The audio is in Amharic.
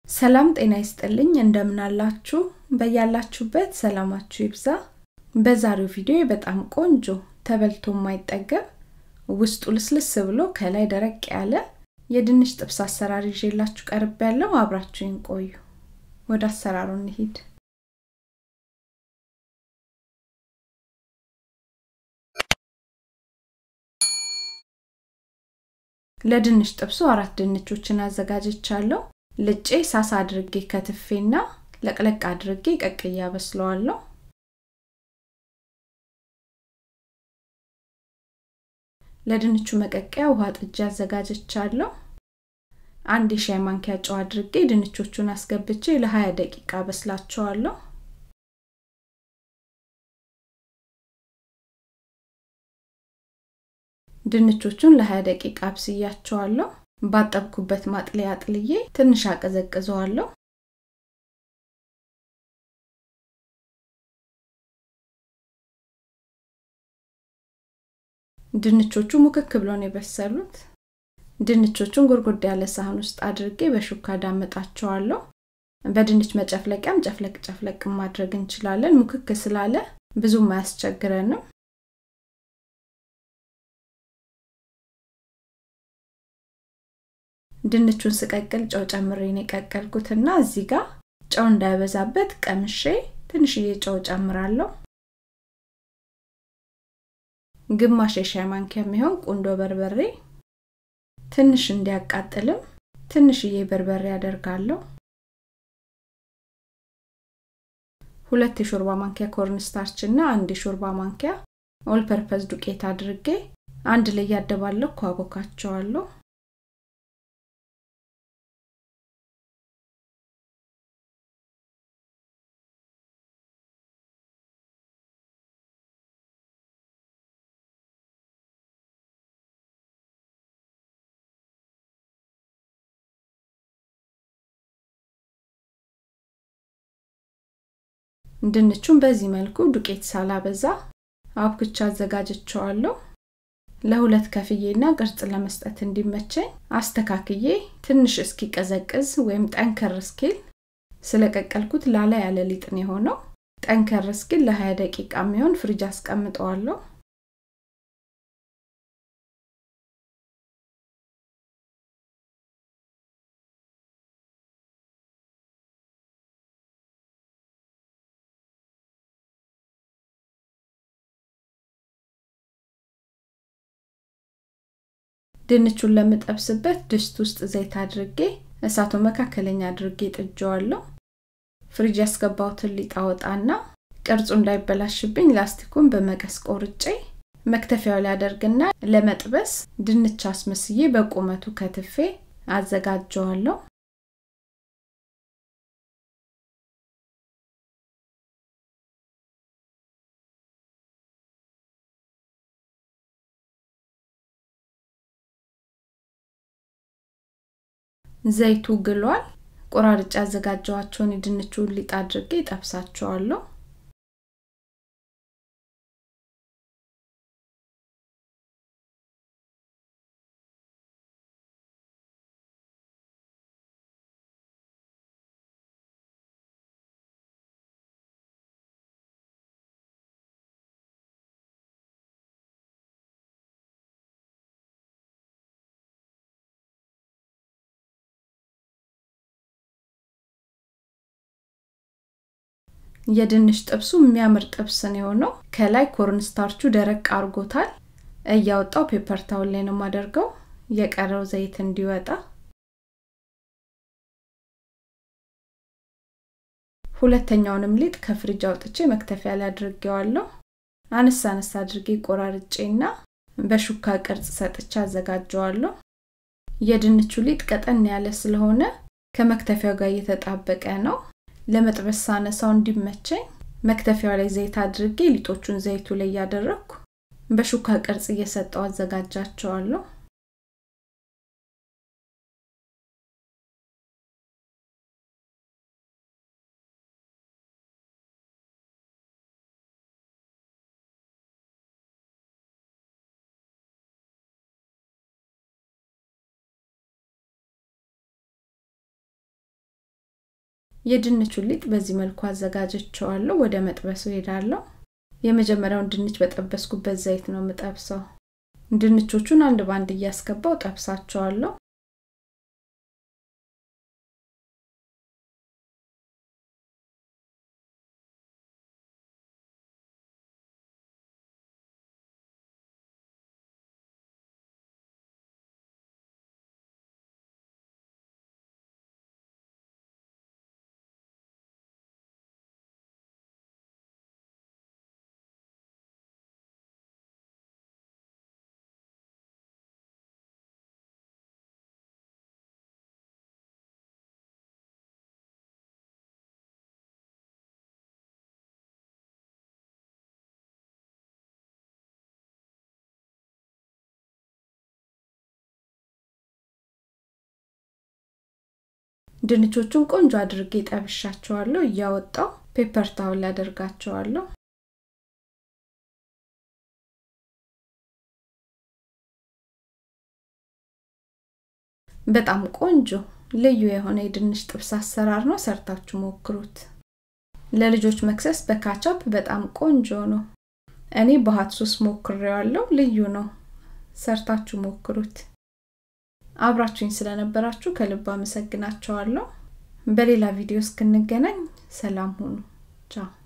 ሰላም ጤና ይስጥልኝ እንደምን አላችሁ በያላችሁበት ሰላማችሁ ይብዛ በዛሬው ቪዲዮ በጣም ቆንጆ ተበልቶ የማይጠገብ ውስጡ ልስልስ ብሎ ከላይ ደረቅ ያለ የድንች ጥብስ አሰራር ይዤላችሁ ቀርብ ያለው አብራችሁን ቆዩ ወደ አሰራሩ እንሂድ ለድንች ጥብሱ አራት ድንቾችን አዘጋጅቻለሁ ልጬ ሳሳ አድርጌ ከትፌና ለቅለቅ አድርጌ ቀቅያ በስለዋለሁ ለድንቹ መቀቀያ ውሃ ጥጃ አዘጋጅቻለሁ አንድ የሻይ ማንኪያ ጨው አድርጌ ድንቾቹን አስገብቼ ለ20 ደቂቃ በስላቸዋለሁ ድንቾቹን ለ20 ደቂቃ አብስያቸዋለሁ ባጠብኩበት ማጥለያ አጥልዬ ትንሽ አቀዘቅዘዋለሁ ድንቾቹ ሙክክ ብሎ ነው የበሰሉት ድንቾቹን ጎርጎድ ያለ ሳህን ውስጥ አድርጌ በሹካ ዳመጣቸዋለሁ በድንች መጨፍለቂያም ጨፍለቅ ጨፍለቅ ማድረግ እንችላለን ሙክክ ስላለ ብዙም አያስቸግረንም ድንቹን ስቀቅል ጨው ጨምሬን የቀቀልኩትና እዚህ ጋር ጨው እንዳይበዛበት ቀምሼ ትንሽዬ ጨው ጨምራለሁ ግማሽ የሻይ ማንኪያ የሚሆን ቁንዶ በርበሬ ትንሽ እንዲያቃጥልም ትንሽዬ በርበሬ አደርጋለሁ ሁለት የሾርባ ማንኪያ ኮርንስታርች እና አንድ የሾርባ ማንኪያ ኦል ፐርፐዝ ዱቄት አድርጌ አንድ ላይ ያደባለኩ አቦካቸዋለሁ ድንቹን በዚህ መልኩ ዱቄት ሳላበዛ አብኩቻ አዘጋጅቸዋለሁ ለሁለት ከፍዬና ቅርጽ ለመስጠት እንዲመቸኝ አስተካክዬ ትንሽ እስኪቀዘቅዝ ወይም ጠንከር እስኪል ስለቀቀልኩት ላላ ያለ ሊጥን የሆነው ጠንከር እስኪል ለ20 ደቂቃ የሚሆን ፍሪጅ አስቀምጠዋለሁ ድንቹን ለምጠብስበት ድስት ውስጥ ዘይት አድርጌ እሳቱ መካከለኛ አድርጌ ጥጀዋለሁ ፍሪጅ ያስገባውትን ሊጥ አወጣና ቅርጹ እንዳይበላሽብኝ ላስቲኩን በመቀስ ቆርጬ መክተፊያው ላይ አደርግና ለመጥበስ ድንች አስመስዬ በቁመቱ ከትፌ አዘጋጀዋለሁ ዘይቱ ግሏል ቆራርጬ ያዘጋጀዋቸውን የድንቹን ሊጥ አድርጌ ጠብሳቸዋለሁ የድንች ጥብሱ የሚያምር ጥብስ ነው የሆነው ከላይ ኮርንስታርቹ ደረቅ አርጎታል እያወጣው ፔፐር ታውን ላይ ነው የማደርገው የቀረው ዘይት እንዲወጣ ሁለተኛውንም ሊጥ ከፍሪጅ አውጥቼ መክተፊያ ላይ አድርጌዋለሁ አነስ አነስ አድርጌ ቆራርጬና በሹካ ቅርጽ ሰጥቼ አዘጋጀዋለሁ የድንቹ ሊጥ ቀጠን ያለ ስለሆነ ከመክተፊያው ጋር እየተጣበቀ ነው ለመጥበስ ሳነሳው እንዲመቸኝ መክተፊያው ላይ ዘይት አድርጌ ሊጦቹን ዘይቱ ላይ እያደረግኩ በሹካ ቅርጽ እየሰጠው አዘጋጃቸዋለሁ የድንቹን ሊጥ በዚህ መልኩ አዘጋጀቸዋለሁ ወደ መጥበሱ ሄዳለሁ የመጀመሪያውን ድንች በጠበስኩበት ዘይት ነው የምጠብሰው ድንቾቹን አንድ ባንድ እያስገባው ጠብሳቸዋለሁ ድንቾቹን ቆንጆ አድርጌ ጠብሻቸዋለሁ እያወጣው ፔፐር ታውል አደርጋቸዋለሁ በጣም ቆንጆ ልዩ የሆነ የድንች ጥብስ አሰራር ነው ሰርታችሁ ሞክሩት ለልጆች መክሰስ በካቻፕ በጣም ቆንጆ ነው እኔ በሀት ሶስ ሞክሬዋለሁ ልዩ ነው ሰርታችሁ ሞክሩት አብራችሁኝ ስለነበራችሁ ከልብ አመሰግናቸዋለሁ በሌላ ቪዲዮ እስክንገናኝ ሰላም ሁኑ ቻው